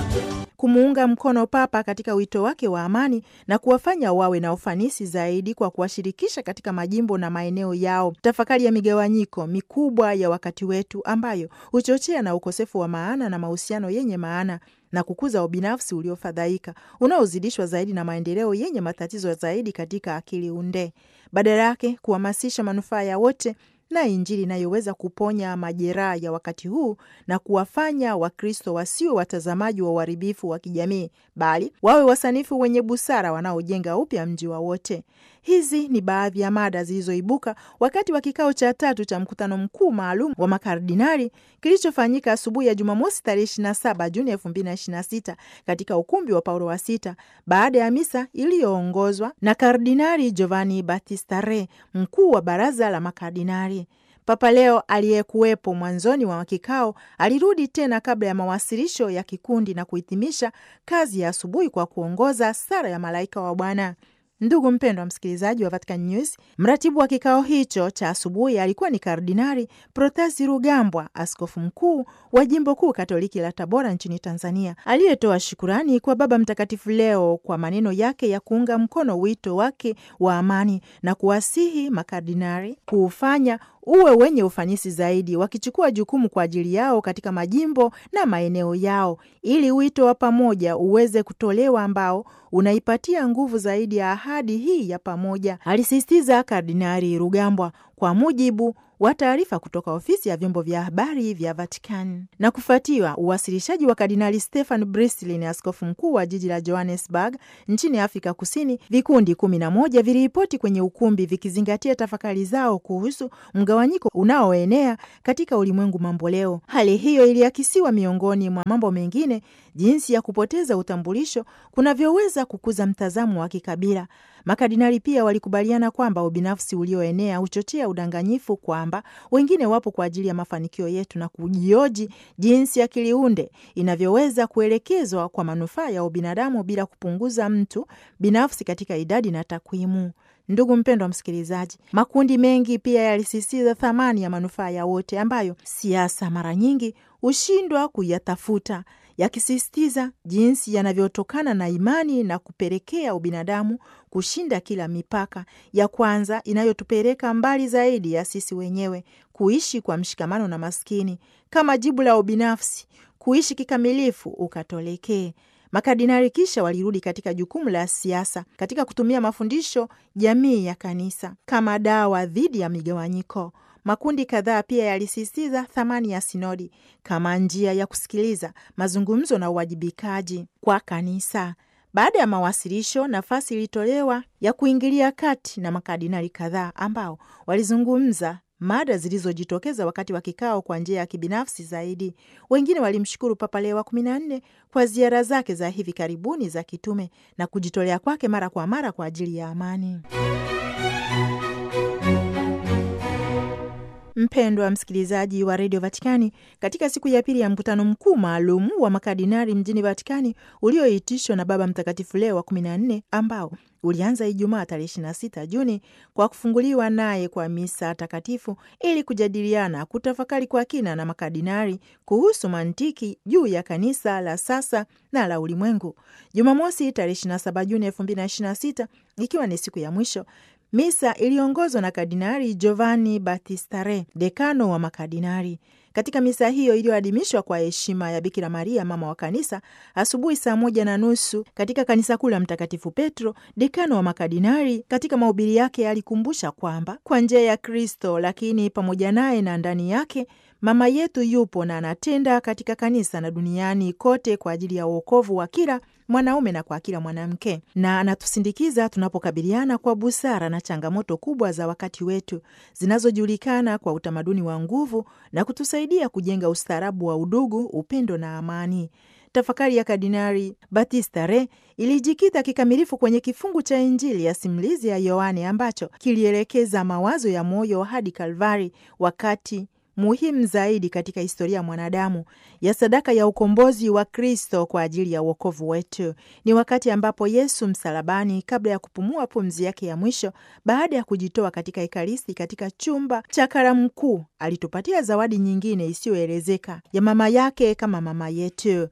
kumuunga mkono Papa katika wito wake wa amani na kuwafanya wawe na ufanisi zaidi kwa kuwashirikisha katika majimbo na maeneo yao, tafakari ya migawanyiko mikubwa ya wakati wetu ambayo huchochea na ukosefu wa maana na mahusiano yenye maana na kukuza ubinafsi uliofadhaika unaozidishwa zaidi na maendeleo yenye matatizo zaidi katika akili unde, badala yake kuhamasisha manufaa ya wote na Injili inayoweza kuponya majeraha ya wakati huu na kuwafanya Wakristo wasiwe watazamaji wa uharibifu wa kijamii, bali wawe wasanifu wenye busara wanaojenga upya mji wa wote. Hizi ni baadhi ya mada zilizoibuka wakati wa kikao cha tatu cha mkutano mkuu maalum wa makardinali kilichofanyika asubuhi ya Jumamosi tarehe 27 Juni 2026 katika ukumbi wa Paulo wa Sita baada ya misa iliyoongozwa na Kardinali Giovanni Battista Re, mkuu wa baraza la makardinali. Papa Leo aliyekuwepo mwanzoni mwa kikao alirudi tena kabla ya mawasilisho ya kikundi na kuhitimisha kazi ya asubuhi kwa kuongoza sala ya malaika wa Bwana. Ndugu mpendwa msikilizaji wa Vatican News, mratibu wa kikao hicho cha asubuhi alikuwa ni Kardinali Protasi Rugambwa, askofu mkuu wa jimbo kuu katoliki la Tabora nchini Tanzania, aliyetoa shukurani kwa Baba Mtakatifu Leo kwa maneno yake ya kuunga mkono wito wake wa amani na kuwasihi makardinali kuufanya uwe wenye ufanisi zaidi, wakichukua jukumu kwa ajili yao katika majimbo na maeneo yao, ili wito wa pamoja uweze kutolewa ambao unaipatia nguvu zaidi ya ahadi hii ya pamoja, alisisitiza Kardinali Rugambwa kwa mujibu wa taarifa kutoka ofisi ya vyombo vya habari vya Vatican. Na kufuatiwa uwasilishaji wa Kardinali Stefan Brislin, askofu mkuu wa jiji la Johannesburg nchini Afrika Kusini, vikundi kumi na moja viliripoti kwenye ukumbi vikizingatia tafakari zao kuhusu mgawanyiko unaoenea katika ulimwengu mambo leo. Hali hiyo iliakisiwa miongoni mwa mambo mengine, jinsi ya kupoteza utambulisho kunavyoweza kukuza mtazamo wa kikabila. Makardinali pia walikubaliana kwamba ubinafsi ulioenea huchochea udanganyifu, kwamba wengine wapo kwa ajili ya mafanikio yetu, na kujioji jinsi ya kiliunde inavyoweza kuelekezwa kwa manufaa ya ubinadamu bila kupunguza mtu binafsi katika idadi na takwimu. Ndugu mpendwa msikilizaji, makundi mengi pia yalisisitiza thamani ya manufaa ya wote ambayo siasa mara nyingi hushindwa kuyatafuta, yakisisitiza jinsi yanavyotokana na imani na kupelekea ubinadamu kushinda kila mipaka ya kwanza inayotupeleka mbali zaidi ya sisi wenyewe, kuishi kwa mshikamano na maskini kama jibu la ubinafsi, kuishi kikamilifu ukatolekee. Makardinali kisha walirudi katika jukumu la siasa katika kutumia mafundisho jamii ya kanisa kama dawa dhidi ya migawanyiko. Makundi kadhaa pia yalisisitiza thamani ya sinodi kama njia ya kusikiliza, mazungumzo na uwajibikaji kwa kanisa. Baada ya mawasilisho, nafasi ilitolewa ya kuingilia kati na makardinali kadhaa ambao walizungumza mada zilizojitokeza wakati wa kikao kwa njia ya kibinafsi zaidi. Wengine walimshukuru Papa Leo wa kumi na nne kwa ziara zake za hivi karibuni za kitume na kujitolea kwake mara kwa mara kwa ajili ya amani. Mpendwa msikilizaji wa redio Vatikani, katika siku ya pili ya mkutano mkuu maalum wa makardinali mjini Vatikani ulioitishwa na Baba Mtakatifu Leo wa kumi na nne ambao ulianza Ijumaa tarehe 26 Juni kwa kufunguliwa naye kwa misa takatifu ili kujadiliana, kutafakari kwa kina na makardinali kuhusu mantiki juu ya kanisa la sasa na la ulimwengu. Jumamosi tarehe 27 Juni 2026 ikiwa ni siku ya mwisho misa iliongozwa na Kardinali Giovanni Battista Re, dekano wa makardinali. Katika misa hiyo iliyoadhimishwa kwa heshima ya Bikira Maria mama wa kanisa asubuhi saa moja na nusu katika kanisa kuu la Mtakatifu Petro, dekano wa makardinali katika mahubiri yake alikumbusha kwamba kwa njia ya Kristo, lakini pamoja naye na ndani yake mama yetu yupo na anatenda katika kanisa na duniani kote kwa ajili ya uokovu wa kila mwanaume na kwa kila mwanamke, na anatusindikiza tunapokabiliana kwa busara na changamoto kubwa za wakati wetu zinazojulikana kwa utamaduni wa nguvu na kutusaidia kujenga ustaarabu wa udugu, upendo na amani. Tafakari ya Kardinali Battista Re ilijikita kikamilifu kwenye kifungu cha Injili ya simulizi ya Yohane ambacho kilielekeza mawazo ya moyo hadi Kalvari, wakati muhimu zaidi katika historia ya mwanadamu ya sadaka ya ukombozi wa Kristo kwa ajili ya uokovu wetu. Ni wakati ambapo Yesu msalabani, kabla ya kupumua pumzi yake ya mwisho, baada ya kujitoa katika Ekaristi, katika chumba cha karamu kuu, alitupatia zawadi nyingine isiyoelezeka ya mama yake kama mama yetu.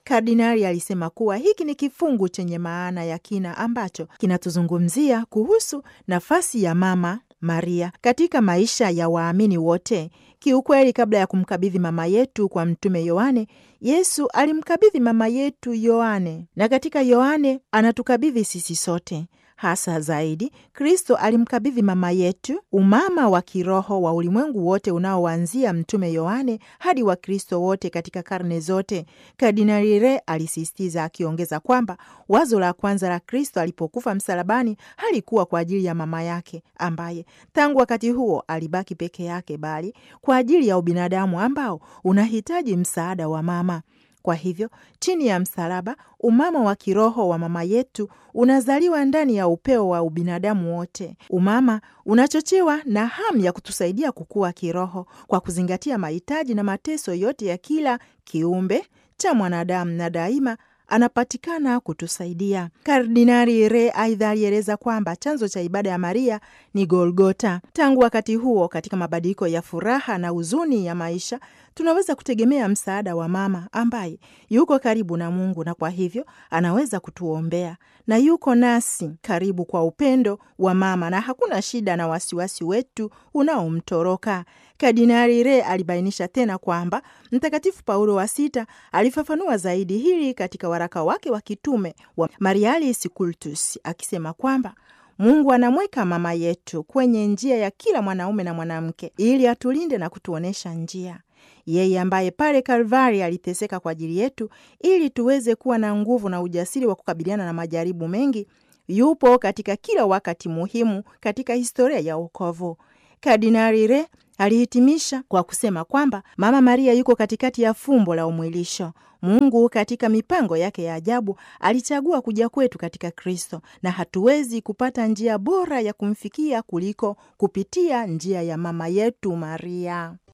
Kardinali alisema kuwa hiki ni kifungu chenye maana ya kina ambacho kinatuzungumzia kuhusu nafasi ya Mama Maria katika maisha ya waamini wote. Kiukweli, kabla ya kumkabidhi mama yetu kwa Mtume Yohane, Yesu alimkabidhi mama yetu Yohane, na katika Yohane anatukabidhi sisi sote. Hasa zaidi, Kristo alimkabidhi mama yetu umama wa kiroho wa ulimwengu wote unaoanzia Mtume Yohane hadi Wakristo wote katika karne zote. Kardinali Re alisisitiza akiongeza kwamba wazo la kwanza la Kristo alipokufa msalabani halikuwa kwa ajili ya mama yake ambaye tangu wakati huo alibaki peke yake, bali kwa ajili ya ubinadamu ambao unahitaji msaada wa mama. Kwa hivyo chini ya msalaba, umama wa kiroho wa mama yetu unazaliwa ndani ya upeo wa ubinadamu wote. Umama unachochewa na hamu ya kutusaidia kukua kiroho kwa kuzingatia mahitaji na mateso yote ya kila kiumbe cha mwanadamu, na daima anapatikana kutusaidia. Kardinali Re aidha alieleza kwamba chanzo cha ibada ya Maria ni Golgota. Tangu wakati huo, katika mabadiliko ya furaha na huzuni ya maisha, tunaweza kutegemea msaada wa mama ambaye yuko karibu na Mungu na kwa hivyo anaweza kutuombea na yuko nasi karibu kwa upendo wa mama, na hakuna shida na wasiwasi wetu unaomtoroka. Kardinali Re alibainisha tena kwamba Mtakatifu Paulo wa Sita alifafanua zaidi hili katika waraka wake wa kitume wa Marialis Cultus akisema kwamba Mungu anamweka mama yetu kwenye njia ya kila mwanaume na mwanamke ili atulinde na kutuonyesha njia. Yeye ambaye pale Kalvari aliteseka kwa ajili yetu ili tuweze kuwa na nguvu na ujasiri wa kukabiliana na majaribu mengi, yupo katika kila wakati muhimu katika historia ya wokovu. Kardinali Re alihitimisha kwa kusema kwamba Mama Maria yuko katikati ya fumbo la umwilisho. Mungu katika mipango yake ya ajabu alichagua kuja kwetu katika Kristo, na hatuwezi kupata njia bora ya kumfikia kuliko kupitia njia ya mama yetu Maria.